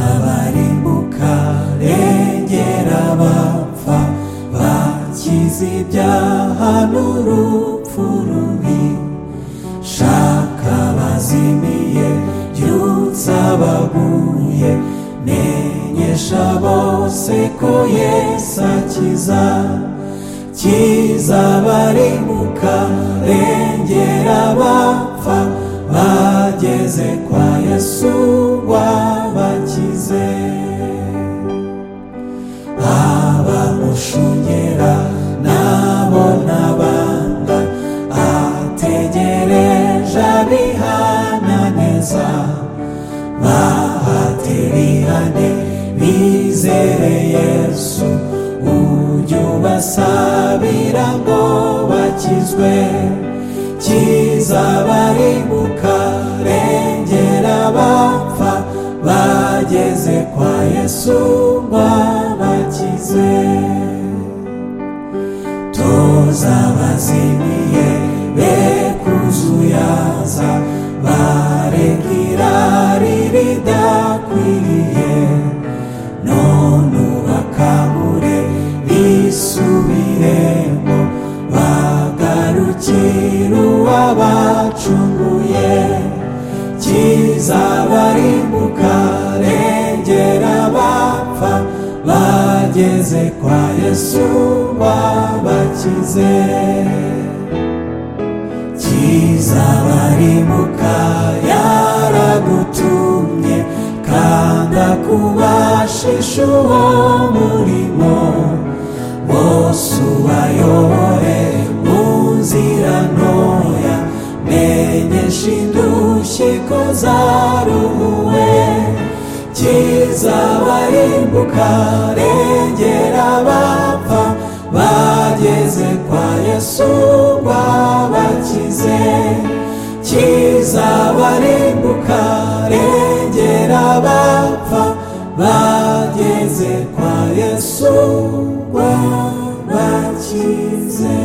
kizabarimbuka rengera abapfa bakize ibyaha n'urupfu rubi shaka abazimiye byutsa abaguye menyesha bose ko yesu akiza kizabarimbuka rengera abapfa bageze kwa yesu wabakize abamushungera nabo n'abanda ategereje abihananeza bahatererane bizere yesu ujye ubasabira ngo bakizwe kizabarimbuka rengera abapfa bageze kwa yesu wabakize tuzabazimiye be kuzuyaza bareka irari ridakwiriye none ubakangure bisubiremo bagarukire uwabacunguye kizabarimbuka rengera abapfa bageze kwa yesu wabakize kizabarimbuka yaragutumye kanda kubashisha uwo murimo bose ubayobore mu nzira ntoya menyesha indushyi ko zaruhuwe kizabarimbuka rengera abapfa bageze kwa yesu wabakize kizabarimbuka rengera abapfa bageze kwa yesu wabakize